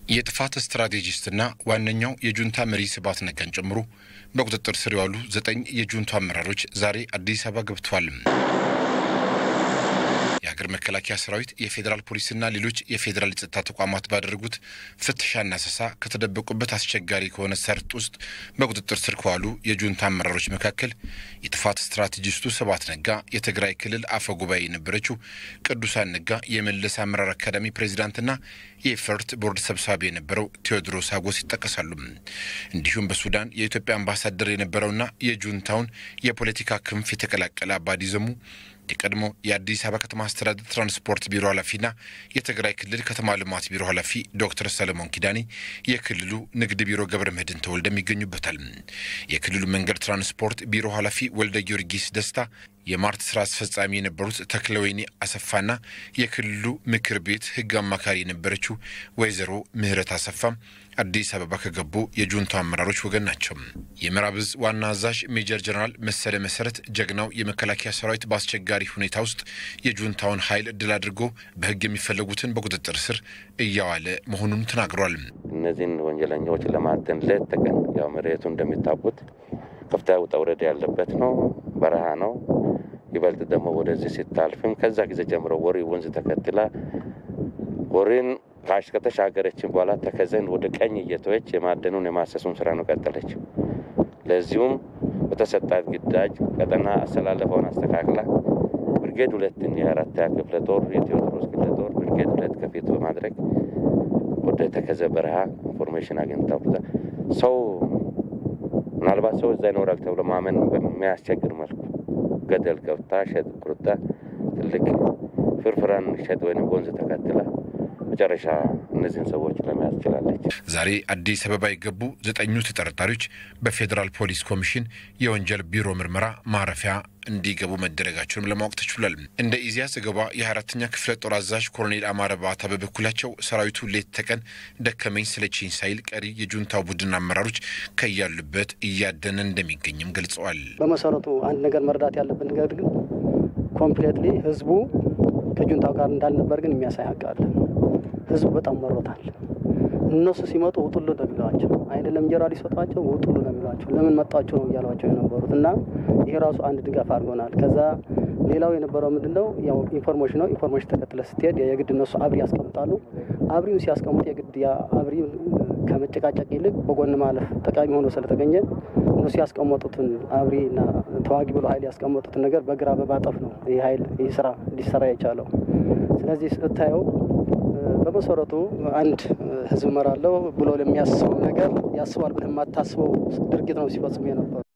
የጥፋት ስትራቴጂስትና ዋነኛው የጁንታ መሪ ስብሃት ነጋን ጨምሮ በቁጥጥር ስር የዋሉ ዘጠኝ የጁንታ አመራሮች ዛሬ አዲስ አበባ ገብተዋል። የሀገር መከላከያ ሰራዊት፣ የፌዴራል ፖሊስና ሌሎች የፌዴራል የጸጥታ ተቋማት ባደረጉት ፍተሻና አሰሳ ከተደበቁበት አስቸጋሪ ከሆነ ሰርጥ ውስጥ በቁጥጥር ስር ከዋሉ የጁንታ አመራሮች መካከል የጥፋት ስትራቴጂስቱ ስብሃት ነጋ፣ የትግራይ ክልል አፈ ጉባኤ የነበረችው ቅዱሳን ነጋ፣ የመለስ አመራር አካዳሚ ፕሬዚዳንትና የኤፈርት ቦርድ ሰብሳቢ የነበረው ቴዎድሮስ ሀጎስ ይጠቀሳሉ። እንዲሁም በሱዳን የኢትዮጵያ አምባሳደር የነበረውና የጁንታውን የፖለቲካ ክንፍ የተቀላቀለ አባዲ ዘሙ የቀድሞ የአዲስ አበባ ከተማ አስተዳደር ትራንስፖርት ቢሮ ኃላፊና የትግራይ ክልል ከተማ ልማት ቢሮ ኃላፊ ዶክተር ሰለሞን ኪዳኔ፣ የክልሉ ንግድ ቢሮ ገብረ መድህን ተወልደም ይገኙበታል። የክልሉ መንገድ ትራንስፖርት ቢሮ ኃላፊ ወልደ ጊዮርጊስ ደስታ የማርት ስራ አስፈጻሚ የነበሩት ተክለወይኒ አሰፋና የክልሉ ምክር ቤት ሕግ አማካሪ የነበረችው ወይዘሮ ምህረት አሰፋ አዲስ አበባ ከገቡ የጁንታ አመራሮች ወገን ናቸው። የምዕራብ ዕዝ ዋና አዛዥ ሜጀር ጀነራል መሰለ መሰረት ጀግናው የመከላከያ ሰራዊት በአስቸጋሪ ሁኔታ ውስጥ የጁንታውን ኃይል ድል አድርጎ በሕግ የሚፈለጉትን በቁጥጥር ስር እያዋለ መሆኑን ተናግሯል። እነዚህን ወንጀለኛዎች ለማደን ሌት ተቀን ያው መሬቱ እንደሚታወቁት ከፍታ ውጣ ውረድ ያለበት ነው፣ በረሃ ነው። ይበልጥ ደግሞ ወደዚህ ሲታልፍም ከዛ ጊዜ ጀምሮ ወሪ ወንዝ ተከትላ ወሪን ካሽ ከተሻገረችን በኋላ ተከዘን ወደ ቀኝ እየተወች የማደኑን የማሰሱን ስራ ነው ቀጠለች። ለዚሁም በተሰጣት ግዳጅ ቀጠና አሰላለፈውን አስተካክላ ብርጌድ ሁለትን የአራተኛ ክፍለ ጦር የቴዎድሮስ ክፍለ ጦር ብርጌድ ሁለት ከፊት በማድረግ ወደ ተከዘ በረሃ ኢንፎርሜሽን አግኝታ ሰው ምናልባት ሰው እዛ ይኖራል ተብሎ ማመን በሚያስቸግር መልኩ ገደል ገብታ ሸጥ ቁርጣ ትልቅ ፍርፍራን ሸጥ ወይም ወንዝ ተከትላ መጨረሻ እነዚህን ሰዎች ለመያዝ ችላለች። ዛሬ አዲስ አበባ የገቡ ዘጠኙ ተጠርጣሪዎች በፌዴራል ፖሊስ ኮሚሽን የወንጀል ቢሮ ምርመራ ማረፊያ እንዲገቡ መደረጋቸውንም ለማወቅ ተችሏል። እንደ ኢዜአ ዘገባ የ24ተኛ ክፍለ ጦር አዛዥ ኮሎኔል አማረ ባታ በበኩላቸው ሰራዊቱ ሌት ተቀን ደከመኝ ስለችኝ ሳይል ቀሪ የጁንታው ቡድን አመራሮች ከያሉበት እያደነ እንደሚገኝም ገልጸዋል። በመሰረቱ አንድ ነገር መረዳት ያለብን ነገር ግን ኮምፕሌትሊ ህዝቡ ከጁንታው ጋር እንዳልነበር ግን የሚያሳይ ሀቅ አለ። ህዝቡ በጣም መሮታል። እነሱ ሲመጡ ውጡሉ ነው የሚሏቸው፣ አይደለም እንጀራ ሊሰጧቸው ውጡሉ ነው የሚሏቸው። ለምን መጣቸው ነው እያሏቸው የነበሩት እና ይሄ ራሱ አንድ ድጋፍ አድርጎናል። ከዛ ሌላው የነበረው ምንድን ነው ያው ኢንፎርሜሽን ነው። ኢንፎርሜሽን ተከትለ ስትሄድ የግድ እነሱ አብሪ ያስቀምጣሉ። አብሪውን ሲያስቀምጡ የግድ ያ አብሪ ከመጨቃጨቅ ይልቅ በጎን ማለፍ ጠቃሚ ሆኖ ስለተገኘ እነሱ ያስቀመጡትን አብሪና ተዋጊ ብሎ ሀይል ያስቀመጡትን ነገር በግራ በማጠፍ ነው ይህ ሀይል ይህ ስራ እንዲሰራ የቻለው። ስለዚህ ስታየው በመሰረቱ አንድ ህዝብ እመራለሁ ብሎ ለሚያስበው ነገር ያስባል ብለህ የማታስበው ድርጊት ነው ሲፈጽሙ የነበሩ